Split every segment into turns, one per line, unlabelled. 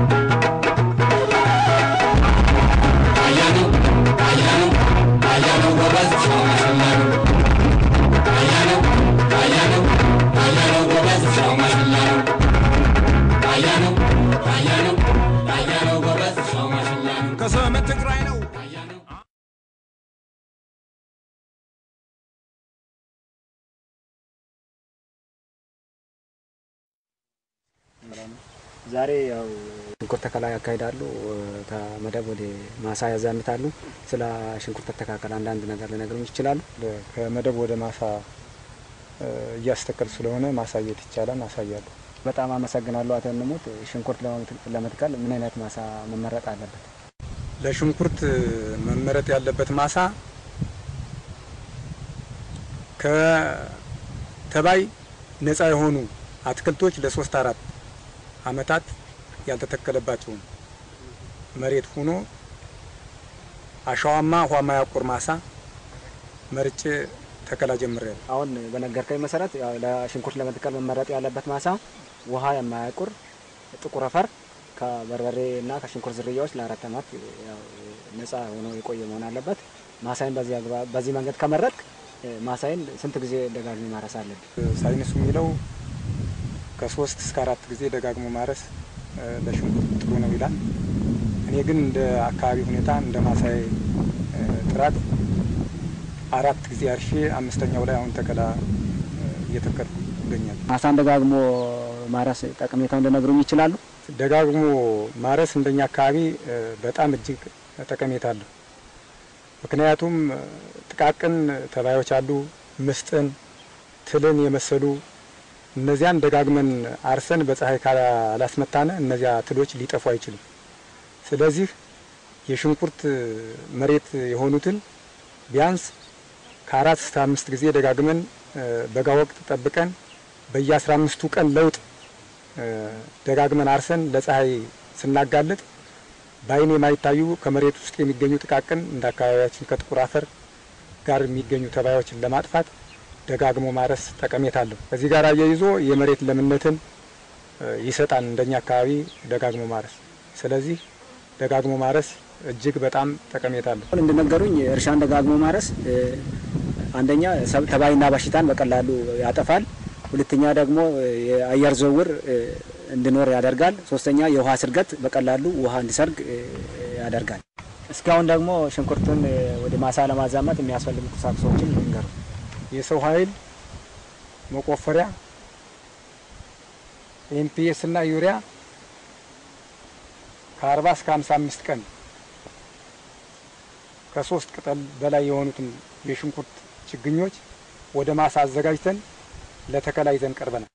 ከሰመት ትግራይ ነው።
ዛሬ ያው ሽንኩርት ተከላ ያካሂዳሉ። ከመደብ ወደ ማሳ ያዛምታሉ። ስለ ሽንኩርት አተካከል አንዳንድ ነገር ሊነግሩኝ ይችላሉ?
ከመደብ ወደ ማሳ እያስተከል ስለሆነ ማሳየት ይቻላል። አሳያለሁ።
በጣም አመሰግናለሁ አቶ ንሙት። ሽንኩርት ለመትከል ምን አይነት ማሳ መመረጥ አለበት?
ለሽንኩርት መመረጥ ያለበት ማሳ ከተባይ ነፃ የሆኑ አትክልቶች ለሶስት አራት አመታት ያልተተከለባቸውን መሬት ሆኖ አሸዋማ ውሃ ማያቆር ማሳ መርጬ ተከላ ጀምሬያለሁ።
አሁን በነገርከኝ መሰረት ያው ለሽንኩርት ለመትከል መመረጥ ያለበት ማሳ ውሃ የማያቁር ጥቁር አፈር ከበርበሬ እና ከሽንኩርት ዝርያዎች ለአራት ዓመት ያው ነፃ ሆኖ የቆየ መሆን አለበት። ማሳይን በዚህ አግባብ በዚህ መንገድ ከመረጥክ ማሳይን ስንት ጊዜ ደጋግሞ ማረስ አለብን?
ሳይንሱ የሚለው ከሶስት እስከ አራት ጊዜ ደጋግሞ ማረስ ለሽንኩርት ጥሩ ነው ይላል። እኔ ግን እንደ አካባቢ ሁኔታ እንደ ማሳይ ጥራት አራት ጊዜ አርሼ አምስተኛው ላይ አሁን ተከላ እየተከልኩ ይገኛል።
ማሳን ደጋግሞ ማረስ ጠቀሜታውን ሊነግሩኝ ይችላሉ?
ደጋግሞ ማረስ እንደኛ አካባቢ በጣም እጅግ ጠቀሜታ አለው። ምክንያቱም ጥቃቅን ተባዮች አሉ፣ ምስጥን፣ ትልን የመሰሉ እነዚያን ደጋግመን አርሰን በፀሐይ ካላስመታነ እነዚያ ትሎች ሊጠፉ አይችሉም። ስለዚህ የሽንኩርት መሬት የሆኑትን ቢያንስ ከአራት እስከ አምስት ጊዜ ደጋግመን በጋ ወቅት ጠብቀን በየአስራ አምስቱ ቀን ለውጥ ደጋግመን አርሰን ለፀሐይ ስናጋልጥ በአይን የማይታዩ ከመሬት ውስጥ የሚገኙ ጥቃቅን እንደ አካባቢያችን ከጥቁር አፈር ጋር የሚገኙ ተባዮችን ለማጥፋት ደጋግሞ ማረስ ጠቀሜታ አለው። ከዚህ ጋር አያይዞ የመሬት ለምነትን ይሰጣል እንደኛ አካባቢ ደጋግሞ ማረስ። ስለዚህ ደጋግሞ ማረስ እጅግ በጣም ጠቀሜታ አለው።
እንደነገሩኝ እርሻን ደጋግሞ ማረስ አንደኛ ተባይና በሽታን በቀላሉ ያጠፋል። ሁለተኛ ደግሞ የአየር ዝውውር እንዲኖር ያደርጋል። ሶስተኛ የውሃ ስርገት በቀላሉ ውሃ እንዲሰርግ ያደርጋል። እስካሁን ደግሞ ሽንኩርቱን ወደ ማሳ ለማዛመት የሚያስፈልጉ ቁሳቁሶችን ይንገሩ።
የሰው ኃይል መቆፈሪያ፣ ኤንፒኤስ እና ዩሪያ ከአርባ እስከ ሀምሳ አምስት ቀን ከሶስት ቅጠል በላይ የሆኑትን የሽንኩርት ችግኞች ወደ ማሳ አዘጋጅተን ለተከላ ይዘን ቀርበናል።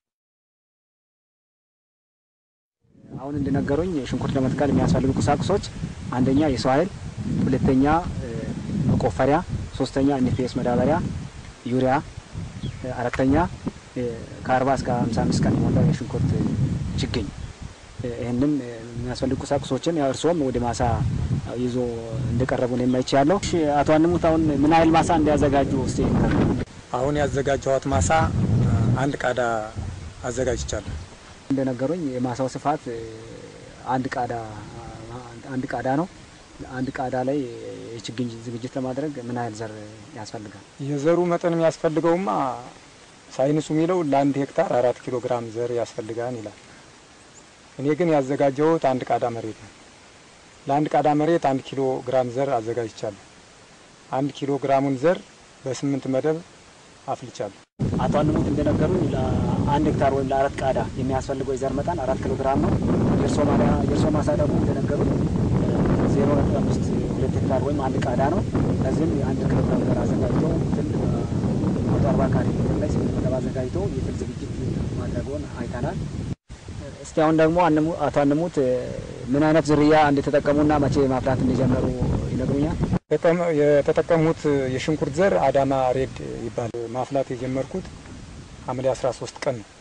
አሁን እንደነገሩኝ ሽንኩርት ለመትከል የሚያስፈልጉ ቁሳቁሶች አንደኛ የሰው ኃይል፣ ሁለተኛ መቆፈሪያ፣ ሶስተኛ ኤንፒኤስ መዳበሪያ፣ ዩሪያ፣ አራተኛ ከአርባ እስከ ሀምሳ አምስት ቀን የሞላ የሽንኩርት ችግኝ ይህንን የሚያስፈልጉ ቁሳቁሶችን ያው እርስዎም ወደ ማሳ ይዞ እንደቀረቡ ነው የማይቻለው። አቶ አንሙት አሁን ምን ያህል ማሳ እንዲያዘጋጁ ስ
አሁን ያዘጋጀኋት ማሳ አንድ ቃዳ አዘጋጅቻለሁ።
እንደነገሩኝ የማሳው ስፋት አንድ ቃዳ አንድ ቃዳ ነው። አንድ ቃዳ ላይ የችግኝ ዝግጅት ለማድረግ ምን ያህል ዘር ያስፈልጋል?
የዘሩ መጠን የሚያስፈልገውማ ሳይንሱ የሚለው ለአንድ ሄክታር አራት ኪሎ ግራም ዘር ያስፈልጋል ይላል። እኔ ግን ያዘጋጀሁት አንድ ቃዳ መሬት ነው። ለአንድ ቃዳ መሬት አንድ ኪሎ ግራም ዘር አዘጋጅቻለሁ። አንድ ኪሎ ግራሙን ዘር በስምንት መደብ አፍልቻለሁ።
አቶ አንሙት እንደነገሩኝ ለአንድ ሄክታር ወይም ለአራት ቃዳ የሚያስፈልገው የዘር መጠን አራት ኪሎ ግራም ነው። የእርሶ ማሳ ደግሞ እንደነገሩኝ ዜሮ ነጥብ አምስት ሁለት ሄክታር ወይም አንድ ቃዳ ነው። ለዚህም የአንድ ኪሎ ግራም ዘር አዘጋጅቶ ትል መቶ አርባ ካሬ ሜትር ላይ ስምንት መደብ አዘጋጅቶ የትል ዝግጅት ማድረጉን አይተናል። እስቲ አሁን ደግሞ አቶ አንሙት ምን አይነት ዝርያ እንደተጠቀሙና መቼ ማፍላት እንደጀመሩ ይነግሩኛል?
የተጠቀሙት የሽንኩርት ዘር አዳማ ሬድ ይባል። ማፍላት የጀመርኩት ሐምሌ 13 ቀን ነው።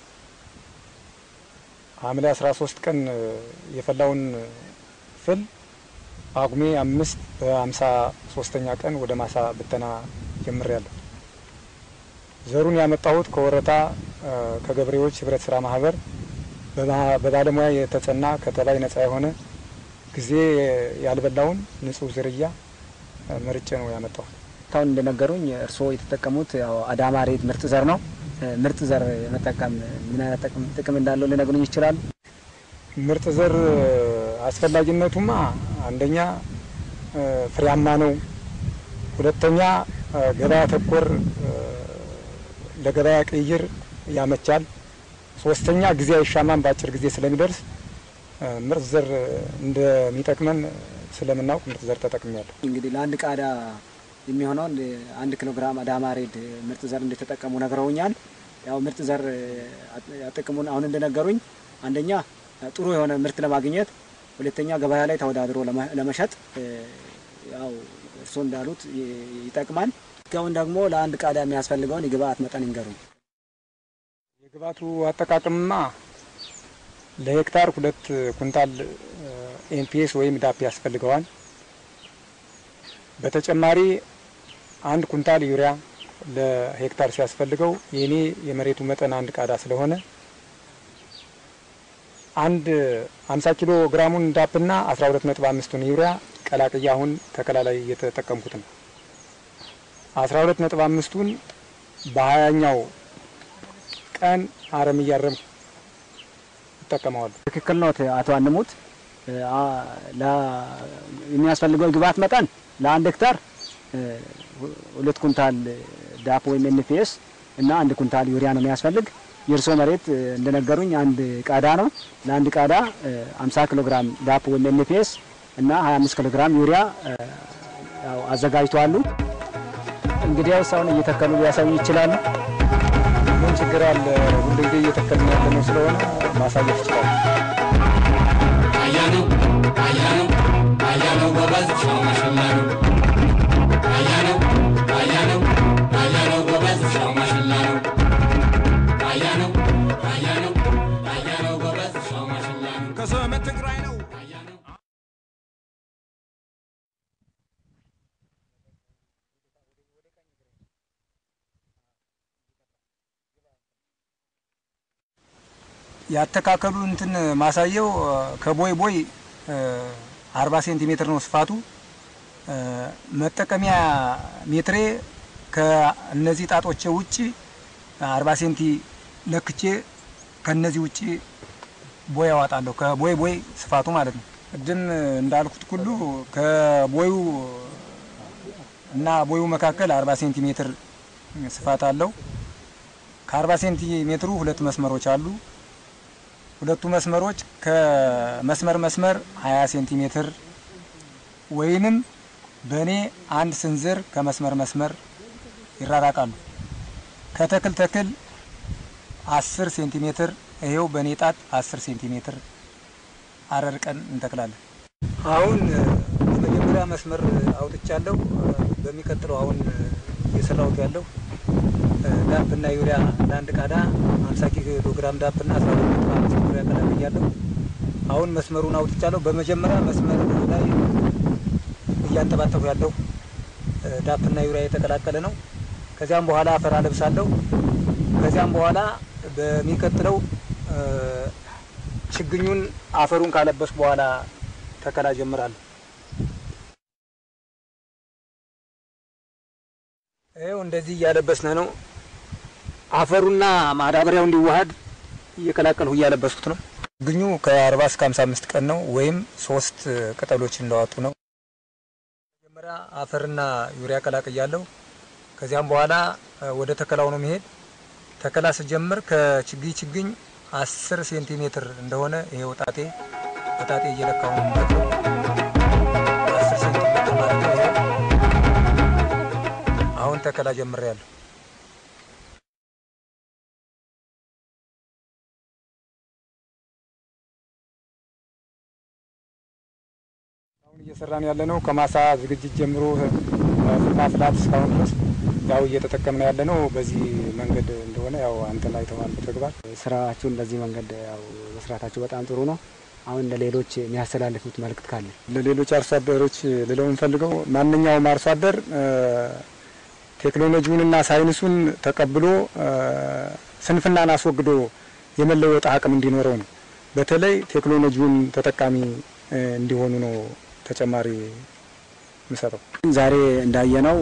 ሐምሌ 13 ቀን የፈላውን ፍል ጳጉሜ አምስት በሀምሳ ሶስተኛ ቀን ወደ ማሳ ብተና ጀምሬያለሁ። ዘሩን ያመጣሁት ከወረታ ከገበሬዎች ህብረት ስራ ማህበር በባለሙያ የተጸና ከተባይ ነጻ የሆነ ጊዜ ያልበላውን ንጹህ ዝርያ መርጬ ነው ያመጣው።
እስካሁን እንደነገሩኝ እርስዎ የተጠቀሙት ያው አዳማ ሬት ምርጥ ዘር ነው። ምርጥ ዘር መጠቀም ምን አይነት ጥቅም እንዳለው ሊነግሩኝ ይችላሉ?
ምርጥ ዘር አስፈላጊነቱማ አንደኛ ፍሬያማ ነው፣ ሁለተኛ ገበያ ተኮር ለገበያ ቅይር ያመቻል፣ ሶስተኛ ጊዜ አይሻማም፣ በአጭር ጊዜ ስለሚደርስ ምርጥ ዘር እንደሚጠቅመን ስለምናውቅ ምርጥ ዘር ተጠቅሜያለሁ።
እንግዲህ ለአንድ ቃዳ የሚሆነውን አንድ ኪሎ ግራም አዳማ ሬድ ምርጥ ዘር እንደተጠቀሙ ነግረውኛል። ያው ምርጥ ዘር ጥቅሙን አሁን እንደነገሩኝ አንደኛ ጥሩ የሆነ ምርት ለማግኘት፣ ሁለተኛ ገበያ ላይ ተወዳድሮ ለመሸጥ ያው እርስዎ እንዳሉት ይጠቅማል። እስካሁን ደግሞ ለአንድ ቃዳ የሚያስፈልገውን የግብአት መጠን ይንገሩኝ።
የግብአቱ አጠቃቀምማ ለሄክታር ሁለት ኩንታል ኤንፒኤስ ወይም ዳፕ ያስፈልገዋል። በተጨማሪ አንድ ኩንታል ዩሪያ ለሄክታር ሲያስፈልገው የኔ የመሬቱ መጠን አንድ ቃዳ ስለሆነ አንድ 50 ኪሎ ግራሙን ዳፕና 12 ነጥብ አምስቱን ዩሪያ ቀላቅያ አሁን ተከላ ላይ እየተጠቀምኩት ነው። 12 ነጥብ አምስቱን በሀያኛው ቀን አረም እያረምኩ እጠቀመዋለሁ።
ትክክል ነው አቶ አንሙት። የሚያስፈልገው ግብአት መጠን ለአንድ ሄክታር ሁለት ኩንታል ዳፕ ወይም ኤንፒኤስ እና አንድ ኩንታል ዩሪያ ነው የሚያስፈልግ። የእርሶ መሬት እንደነገሩኝ አንድ ቃዳ ነው። ለአንድ ቃዳ 50 ኪሎ ግራም ዳፕ ወይም ኤንፒኤስ እና 25 ኪሎ ግራም ዩሪያ ያው አዘጋጅተዋሉ። እንግዲያው ሰውን እየተከሉ ሊያሳዩ ይችላሉ።
ምን ችግር አለ? ሁሉ ጊዜ እየተከልን ያለ ነው ስለሆነ ማሳየት ይችላል።
አያነው አያነው አያነው ጎበዝ ሻው ማሽላ ነው። አያነው አያነው አያነው ጎበዝ ሻው ማሽላ ነው። አያነው አያነው አያነው ጎበዝ ሻው ማሽላ ነው። ከሰሜን ትግራይ ነው። አያነው
ያተካከሉ እንትን ማሳየው ከቦይ ቦይ አርባ ሴንቲሜትር ነው ስፋቱ። መጠቀሚያ ሜትሬ ከእነዚህ ጣጦቼ ውጭ አርባ ሴንቲ ለክቼ ከነዚህ ውጭ ቦይ አዋጣለሁ። ከቦይ ቦይ ስፋቱ ማለት ነው። ቅድም እንዳልኩት ሁሉ ከቦዩ እና ቦዩ መካከል አርባ ሴንቲሜትር ስፋት አለው። ከአርባ ሴንቲሜትሩ ሁለት መስመሮች አሉ። ሁለቱ መስመሮች ከመስመር መስመር 20 ሴንቲሜትር ወይንም በእኔ አንድ ስንዝር ከመስመር መስመር ይራራቃሉ። ከተክል ተክል 10 ሴንቲሜትር ይሄው በእኔ ጣት 10 ሴንቲሜትር አረርቀን እንተክላለን። አሁን የመጀመሪያ መስመር አውጥቻለሁ። በሚቀጥለው አሁን እየሰራሁት ያለው ዳፕ እና ዩሪያ ለአንድ ቃዳ 50 ኪሎ ግራም ዳፕ እና 12 ዩሪያ ቀላቅያለሁ። አሁን መስመሩን አውጥቻለሁ። በመጀመሪያ መስመር ላይ እያንጠባጠፉ ያለው ዳፕ እና ዩሪያ የተቀላቀለ ነው። ከዚያም በኋላ አፈር አለብሳለሁ። ከዚያም በኋላ በሚቀጥለው ችግኙን አፈሩን ካለበስኩ በኋላ ተከላ ጀምራለሁ። ይኸው እንደዚህ እያለበስነ ነው። አፈሩና ማዳበሪያው እንዲዋሃድ እየቀላቀልሁ እያለበስኩት ነው። ችግኙ ከአርባ እስከ ሀምሳ አምስት ቀን ነው ወይም ሶስት ቅጠሎች እንዳወጡ ነው። መጀመሪያ አፈርና ዩሪያ ቀላቅያለሁ። ከዚያም በኋላ ወደ ተከላው ነው መሄድ። ተከላ ስጀምር ከችግኝ ችግኝ አስር ሴንቲሜትር እንደሆነ ይሄ ወጣጤ ወጣጤ እየለካሁ ነው የምመጣው። አስር ሴንቲሜትር ማለት ነው። ይሄ አሁን ተከላ ጀምሬያለሁ። አሁን እየሰራን ያለ ነው ከማሳ ዝግጅት ጀምሮ ማፍላት እስካሁን ድረስ ያው እየተጠቀምን ያለ ነው። በዚህ መንገድ እንደሆነ ያው አንተን አይተዋል በተግባር
ስራችሁን በዚህ መንገድ ያው መስራታችሁ በጣም ጥሩ ነው። አሁን ለሌሎች የሚያስተላልፉት መልእክት ካለ
ለሌሎች አርሶ አደሮች ልለው የምፈልገው ማንኛውም አርሶ አደር ቴክኖሎጂውንና ሳይንሱን ተቀብሎ ስንፍናን አስወግዶ የመለወጥ አቅም እንዲኖረው ነው። በተለይ ቴክኖሎጂውን ተጠቃሚ እንዲሆኑ ነው ተጨማሪ ምሰጠው።
ዛሬ እንዳየነው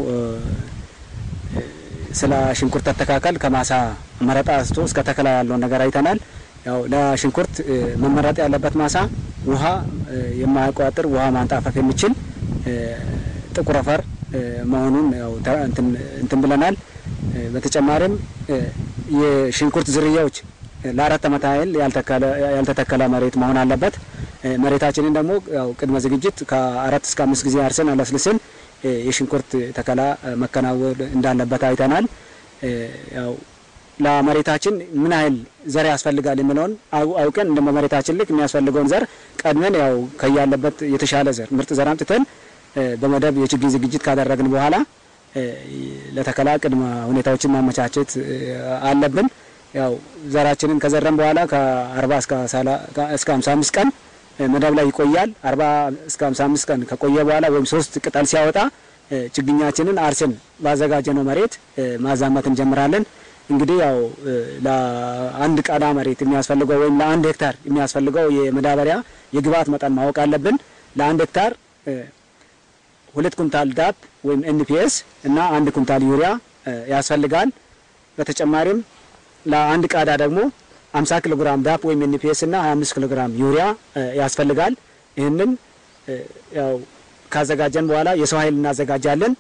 ስለ ሽንኩርት አተካከል ከማሳ መረጣ አንስቶ እስከ ተከላ ያለውን ነገር አይተናል። ያው ለሽንኩርት መመረጥ ያለበት ማሳ ውሃ የማያቋጥር ውሃ ማንጣፈፍ የሚችል ጥቁር አፈር መሆኑን ያው እንትን ብለናል። በተጨማሪም የሽንኩርት ዝርያዎች ለአራት ዓመት ያህል ያልተተከለ መሬት መሆን አለበት። መሬታችንን ደግሞ ያው ቅድመ ዝግጅት ከአራት እስከ አምስት ጊዜ አርሰን አለስልስን የሽንኩርት ተከላ መከናወን እንዳለበት አይተናል። ያው ለመሬታችን ምን ያህል ዘር ያስፈልጋል የሚለውን አውቀን እንደ መሬታችን ልክ የሚያስፈልገውን ዘር ቀድመን ያው ከያለበት የተሻለ ዘር ምርጥ ዘር አምጥተን በመደብ የችግኝ ዝግጅት ካደረግን በኋላ ለተከላ ቅድመ ሁኔታዎችን ማመቻቸት አለብን። ያው ዘራችንን ከዘረን በኋላ ከአርባ እስከ ሀምሳ አምስት ቀን መደብ ላይ ይቆያል። አርባ እስከ ሀምሳ አምስት ቀን ከቆየ በኋላ ወይም ሶስት ቅጠል ሲያወጣ ችግኛችንን አርሰን ባዘጋጀነው መሬት ማዛመት እንጀምራለን። እንግዲህ ያው ለአንድ ቃዳ መሬት የሚያስፈልገው ወይም ለአንድ ሄክታር የሚያስፈልገው የመዳበሪያ የግብዓት መጠን ማወቅ አለብን። ለአንድ ሄክታር ሁለት ኩንታል ዳፕ ወይም ኤንፒኤስ እና አንድ ኩንታል ዩሪያ ያስፈልጋል። በተጨማሪም ለአንድ ቃዳ ደግሞ 50 ኪሎ ግራም ዳፕ ወይም ኤንፒኤስ እና 25 ኪሎ ግራም ዩሪያ ያስፈልጋል። ይህንን ያው ካዘጋጀን በኋላ የሰው ኃይል እናዘጋጃለን።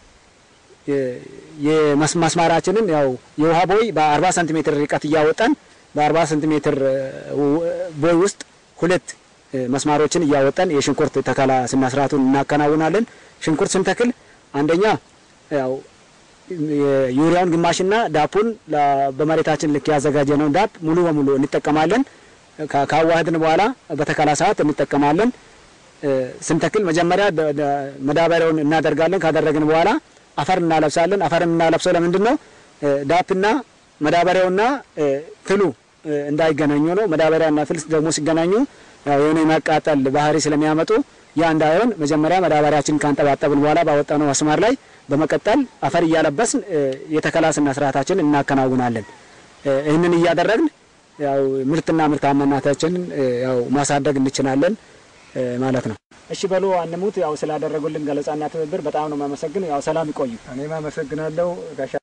የመስማራችንን ያው የውሃ ቦይ በ40 ሴንቲሜትር ርቀት እያወጣን በ40 ሴንቲሜትር ቦይ ውስጥ ሁለት መስማሮችን እያወጣን የሽንኩርት ተከላ ስነ ስርዓቱን እናከናውናለን። ሽንኩርት ስንተክል አንደኛ ያው የዩሪያውን ግማሽና ዳፑን በመሬታችን ልክ ያዘጋጀነውን ዳፕ ሙሉ በሙሉ እንጠቀማለን። ካዋህድን በኋላ በተከላ ሰዓት እንጠቀማለን። ስንተክል መጀመሪያ መዳበሪያውን እናደርጋለን። ካደረግን በኋላ አፈር እናለብሳለን። አፈር እናለብሰው ለምንድን ነው? ዳፕና መዳበሪያውና ትሉ እንዳይገናኙ ነው። መዳበሪያና ትል ደግሞ ሲገናኙ ያው የሆነ የማቃጠል ባህሪ ስለሚያመጡ ያ እንዳይሆን መጀመሪያ መዳበሪያችን ካንጠባጠብን በኋላ ባወጣነው መስመር ላይ በመቀጠል አፈር እያለበስን የተከላ ስነ ስርዓታችን እናከናውናለን። ይህንን እያደረግን ያው ምርትና ምርታማነታችንን ያው ማሳደግ እንችላለን ማለት ነው። እሺ በሉ አንሙት። ያው ስላደረጉልን ገለጻና ትብብር በጣም ነው የማመሰግን። ያው ሰላም ይቆዩ።
እኔም አመሰግናለሁ ጋሻ